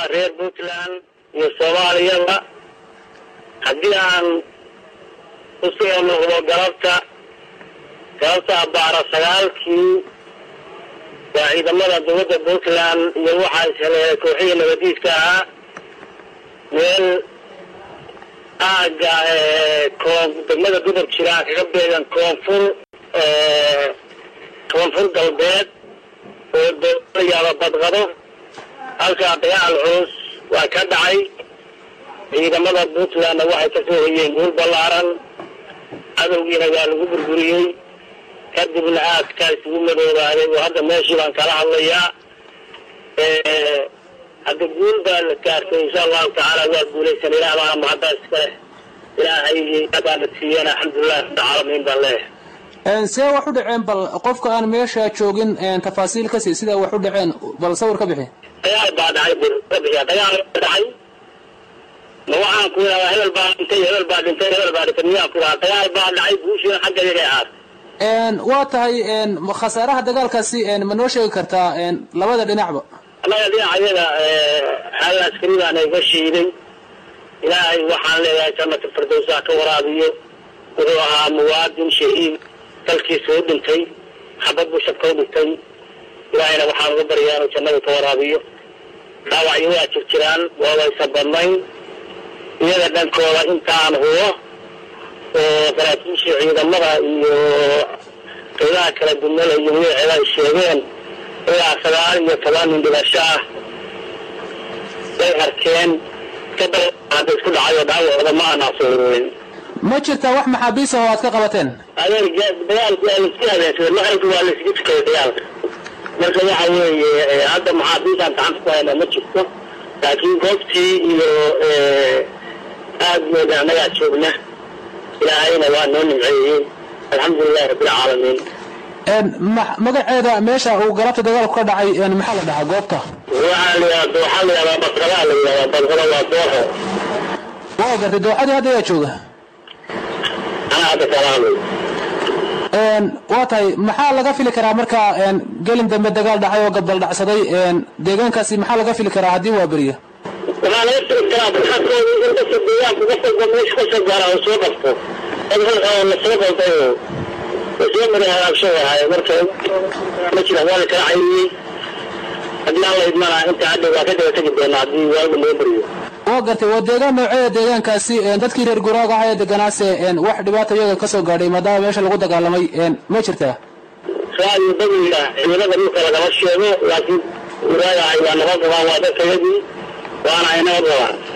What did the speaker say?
reer puntland iyo soomaaliyaba haddii aan u soo noqdo galabta galabta abbaara sagaalkii waa ciidamada dowladda puntland iyo waxaa isheleelay kooxihii nabadiidka ahaa meel aagga koon degmada gudub jiraan kaga beegan koonfur koonfur galbeed oo dooyaaba badqado halkaa dagaal culus waa ka dhacay ciidamada puntlandna waxay ka soo hoyeen guul ballaaran cadowgiina waa lagu burburiyey kadibna aadkaa isugu madoobaaday oo hadda meeshii baan kala hadlayaa hadda guul baa la gaartay insha allahu tacaala waa guulaysan ilaah baana mahadda iska leh ilaahay baana siiyana alxamdulilah rabbilcaalamiin baan leeyahay see wax u dhaceen bal qofka aan meesha joogin tafaasiil kasi sida wax u dhaceen bal sawir ka bixi dagaal baa dhacay bixiya dagaal baa dhacay ma waxaan ku idhahdaa hebel baa dhintay hebel baa dhintay hebel baa dhintay miyaan ku idhahdaa dagaal baa dhacay guushiina xagga iyaga ahaat waa tahay khasaaraha dagaalkaasi ma noo sheegi kartaa labada dhinacba annaga dhinacayaga hal askari baana iga shiiday ilaahay waxaan leeyahay jannata firdowsaa ka waraabiyo wuxuu ahaa muwaadin shahiid dalkiisa u dhintay xabad buu shabka u dhintay ilaahayna waxaan uga baryaa inuu jannada ka waraabiyo dhaawacyo waa jir jiraan waa waysa badnayn iyaga dhankooda intaan hubo oo saraakiisha ciidamada iyo qeybaha kala dumala iyo magaceeda ay sheegeen ilaa sagaal iyo toban nin dhimasho ah way arkeen kadaba isku dhacayo dhaawacooda ma anaasoorin ma jirtaa wax maxaabiis ah oo aad ka qabateen adeer dagaalku waa laisku habeensaday maqribka waa laisku tukaday dagaalka marka waxa weeye hadda maxaabiisaan gacanta ku hayna ma jirto laakiin goobtii iyo aad mooda annagaa joogna ilaahayna waa noo nimceeyey alxamdulilahi rabbilcaalamiin magaceeda meesha uu galabta dagaalku ka dhacay maxaa la dhahaa goobta waxaa la yidhahda waxaa la yidhahdaa badqadaa la yidhahdaa badqada waa dooxo waa gartay dooxadii hadda ayaa jooga anaa hadda kala hadlay waa tahay maxaa laga fili karaa marka gelin dambe dagaal dhacay oo gabdal dhacsaday deegaankaasi maxaa laga fili karaa haddii waa beriya waxaa laga fili karaa barxadkooda in dadka deegaanka uga soo meesha ka soo gaara oo soo qabto dad oo lasoo qalday oo lasoo maray hagaagsan wahay marka ma jira waa la kala cayriyey haddii aan la idmana inta hadda waa ka daba tegi doonaa haddii waaga loo beriyo waa gartay waa deegaan nooceeda deegaankaasi dadkii reer guraaga ahaa ee deganaase wax dhibaata iyaga ka soo gaadhay maadaama meesha lagu dagaalamay ma jirtaa raayo bagiga ciidamada dhulka lagama sheego laakiin guraaga ay waa nabad qabaan waa dadkayadii waana ay nabad qabaan